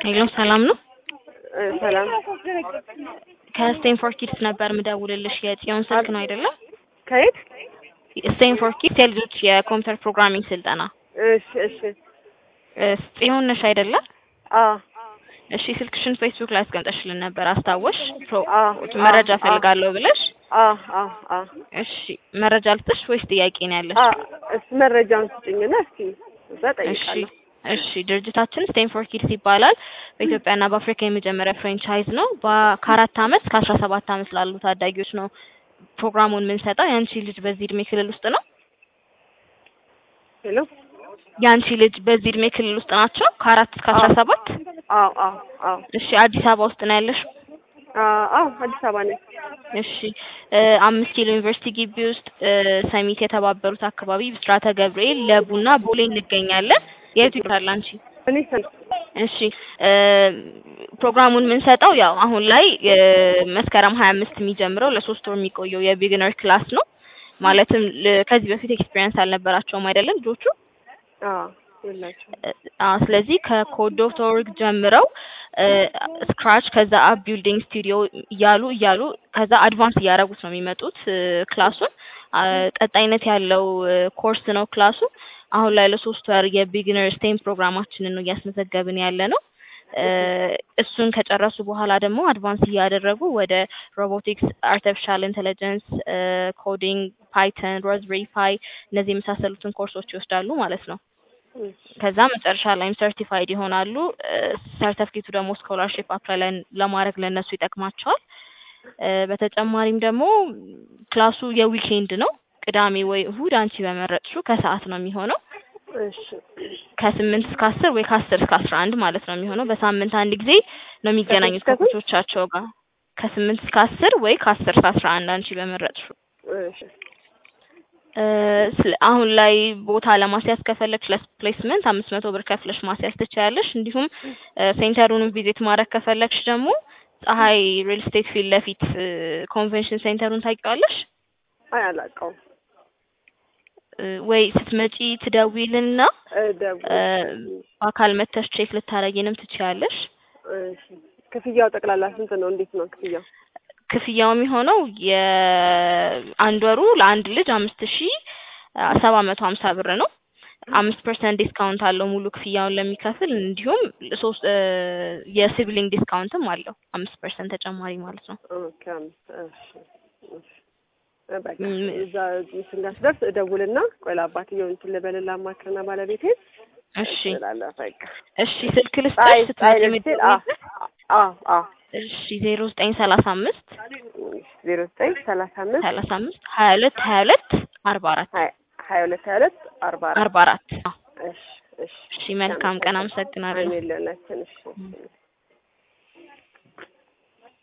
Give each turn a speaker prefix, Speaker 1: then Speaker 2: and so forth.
Speaker 1: ሄሎ ሰላም ነው?
Speaker 2: እ ሰላም
Speaker 1: ከስቴንፎርድ ኪድስ ነበር ምደውልልሽ። የጽዮን ስልክ ነው አይደለም?
Speaker 2: ከየት?
Speaker 1: ስቴንፎርድ ኪድስ የልጆች የኮምፒውተር ፕሮግራሚንግ ስልጠና።
Speaker 2: እሺ እሺ
Speaker 1: እ ጽዮን ነሽ አይደለም?
Speaker 2: አ
Speaker 1: እሺ ስልክሽን ፌስቡክ ላይ አስቀምጠሽልን ነበር አስታወሽ? ፕሮ-
Speaker 2: አ
Speaker 1: መረጃ
Speaker 2: አ
Speaker 1: ፈልጋለሁ ብለሽ።
Speaker 2: አ አ አ
Speaker 1: እሺ መረጃ ልስጥሽ ወይስ ጥያቄ ነው ያለሽ?
Speaker 2: አ እስ መረጃውን ስጭኝና እስኪ እዛ
Speaker 1: እሺ
Speaker 2: ጠይቃለሁ።
Speaker 1: እሺ ድርጅታችን ስቴንፎርድ ኪድስ ይባላል። በኢትዮጵያና በአፍሪካ የመጀመሪያ ፍራንቻይዝ ነው። በ- ከአራት አመት እስከ አስራ ሰባት አመት ላሉ ታዳጊዎች ነው ፕሮግራሙን የምንሰጠው። የአንቺ ልጅ በዚህ እድሜ ክልል ውስጥ ነው?
Speaker 2: ሄሎ
Speaker 1: የአንቺ ልጅ በዚህ እድሜ ክልል ውስጥ ናቸው? ከአራት እስከ አስራ ሰባት
Speaker 2: አዎ አዎ አዎ
Speaker 1: እሺ አዲስ አበባ ውስጥ ነው ያለሽው?
Speaker 2: አ አዎ አዲስ አበባ ነኝ።
Speaker 1: እሺ እ አምስት ኪሎ ዩኒቨርሲቲ ግቢ ውስጥ እ ሰሚት የተባበሩት አካባቢ ብስራተ ገብርኤል ለቡና ቦሌ እንገኛለን። የቱ ይታል አንቺ?
Speaker 2: እኔ ሰን
Speaker 1: እሺ እ ፕሮግራሙን የምንሰጠው ያው አሁን ላይ እ መስከረም ሀያ አምስት የሚጀምረው ለሶስት ወር የሚቆየው የቢግነር ክላስ ነው። ማለትም ል- ከዚህ በፊት ኤክስፒሪየንስ አልነበራቸውም አይደለም ልጆቹ?
Speaker 2: አ የላቸውም።
Speaker 1: አ ስለዚህ ከኮድ ዶት ኦርግ ጀምረው ስክራች ከዛ አፕ ቢልዲንግ ስቱዲዮ እያሉ እያሉ ከዛ አድቫንስ እያደረጉት ነው የሚመጡት እ ክላሱን አ ቀጣይነት ያለው እ ኮርስ ነው ክላሱ። አሁን ላይ ለሶስት ወር የቢግነር ስቴም ፕሮግራማችንን ነው እያስመዘገብን ያለ ነው። እ እሱን ከጨረሱ በኋላ ደግሞ አድቫንስ እያደረጉ ወደ ሮቦቲክስ፣ አርቲፊሻል ኢንቴሊጀንስ፣ ኮዲንግ፣ ፓይተን፣ ሮዝቤሪ ፓይ እነዚህ የመሳሰሉትን ኮርሶች ይወስዳሉ ማለት ነው።
Speaker 2: እሺ
Speaker 1: ከዛ መጨረሻ ላይም ሰርቲፋይድ ይሆናሉ። ሰርተፍኬቱ ደግሞ ስኮላርሺፕ አፕላይ ላይ ለማድረግ ለእነሱ ይጠቅማቸዋል። እ በተጨማሪም ደግሞ ክላሱ የዊኬንድ ነው። ቅዳሜ ወይ እሁድ አንቺ በመረጥሽው ከሰዓት ነው የሚሆነው።
Speaker 2: እሺ
Speaker 1: ከስምንት እስከ አስር ወይ ከአስር እስከ አስራ አንድ ማለት ነው የሚሆነው። በሳምንት አንድ ጊዜ ነው የሚገናኙት
Speaker 2: ከስንት እስከ ስንት?
Speaker 1: ከኮቾቻቸው ጋር ከስምንት እስከ አስር ወይ ከአስር እስከ አስራ አንድ አንቺ በመረጥሽው።
Speaker 2: እሺ
Speaker 1: እ ስለ አሁን ላይ ቦታ ለማስያዝ ከፈለግሽ ለፕሌስመንት አምስት መቶ ብር ከፍለሽ ማስያዝ ትችያለሽ። እንዲሁም እ ሴንተሩን ቪዚት ማድረግ ከፈለግሽ ደግሞ ፀሐይ ሪል ስቴት ፊት ለፊት እ ኮንቬንሽን ሴንተሩን ታውቂዋለሽ?
Speaker 2: አይ አላውቀውም።
Speaker 1: እ ወይ ስትመጪ ትደውይልና
Speaker 2: እ ደውል
Speaker 1: እ በአካል መተሽ ቼክ ልታረጊንም ትችያለሽ።
Speaker 2: እሺ ክፍያው ጠቅላላ ስንት ነው? እንዴት ነው ክፍያው?
Speaker 1: ክፍያው የሚሆነው የአንድ ወሩ ለአንድ ልጅ አምስት ሺ ሰባት መቶ ሀምሳ ብር ነው። አምስት ፐርሰንት ዲስካውንት አለው ሙሉ ክፍያውን ለሚከፍል እንዲሁም ሶስት እ የሲብሊንግ ዲስካውንትም አለው አምስት ፐርሰንት ተጨማሪ ማለት ነው።
Speaker 2: ኦኬ አምስት እሺ እሺ እ በቃ
Speaker 1: ም-
Speaker 2: እዛ እንትን ጋር ስደርስ እደውልና ቆይ ለአባትየው እንትን ልበልና አማክርና ባለቤቴን
Speaker 1: እሺ
Speaker 2: እላለሁ። በቃ
Speaker 1: እሺ ስልክ ልስጥሽ
Speaker 2: ፀሐይ
Speaker 1: ስትመጪ
Speaker 2: ፀሐይ ልትል አ
Speaker 1: የምትደውይበት?
Speaker 2: አ አ
Speaker 1: እሺ ዜሮ ዘጠኝ ሰላሳ አምስት
Speaker 2: ዜሮ ዘጠኝ ሰላሳ አምስት
Speaker 1: ሰላሳ አምስት ሀያ ሁለት ሀያ ሁለት አርባ አራት
Speaker 2: ሀያ ሀያ ሁለት ሀያ ሁለት አርባ አራት
Speaker 1: አርባ አራት አዎ።
Speaker 2: እሺ እሺ
Speaker 1: እሺ መልካም ቀን አመሰግናለሁ።
Speaker 2: አሜን ለሁላችን እሺ